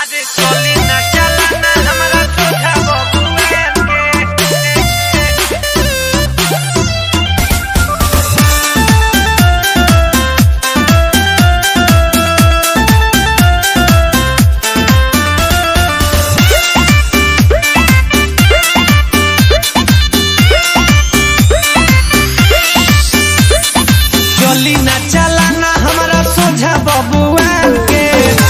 आजे चली ना चला ना हमरा सोझा बबुआ के चली ना चला ना हमरा सोझा बबुआ के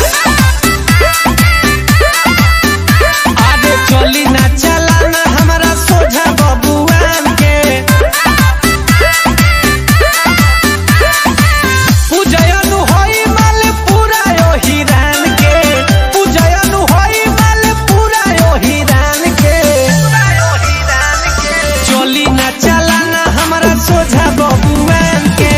आगे चली ना चला ना हमरा सोझा बबुआ के पूजयनु होई माल पूरा यो हिरान के पूजयनु होई माल पूरा यो हिरान के चली ना चला ना हमरा सोझा बबुआ के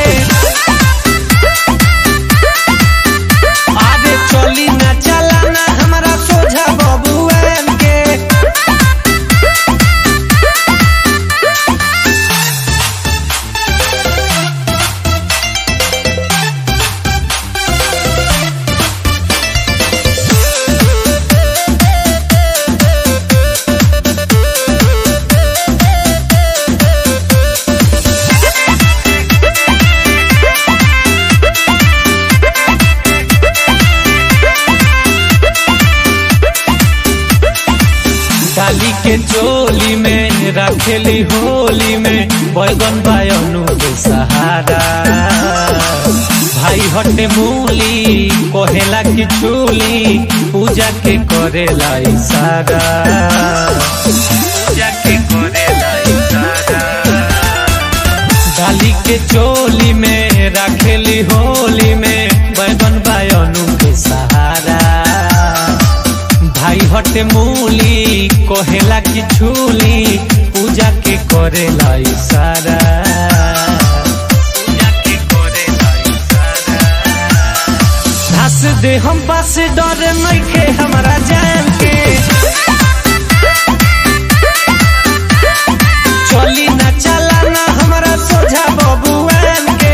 आगे चली ना चला ना हमरा सोझा बबुआ के डाली के चोली में रखेली होली में बैगन बायनु के सहारा भाई हटे मूली कोहेला की चूली पूजा के करेला इशारा पूजा के करेला इशारा डाली के चोली में रखेली होली में बैगन बायनु के सहारा भाई हटे मूली कोहेला की छूली पूजा के करेला इशारा पूजा के करेला इशारा धस दे हम पास डर नइखे हमरा जान के चली ना चला ना हमरा सोझा बबुआन के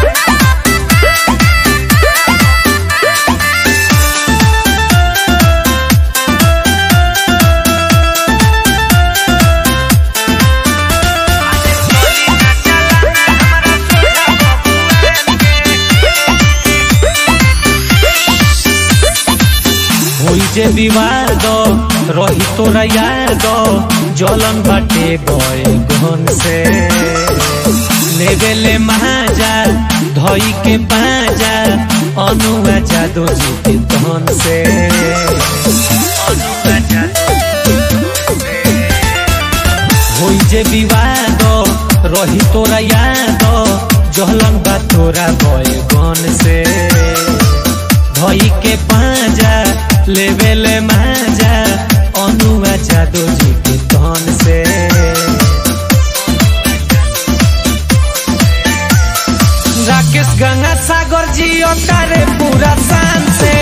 होई जे विवाद रही तोरा याद जलन बाटे गए गहन से लेवे ले महाजा धई के पाजा अनुआ जादू जी के धन से अनुआ जादू होई जे विवाद रही तोरा याद जहलन बा तोरा गए गन से भई के पाजा लेवे ले माजा अनुआ जादू जी के धन से राकेश गंगा सागर जी तारे पूरा शान से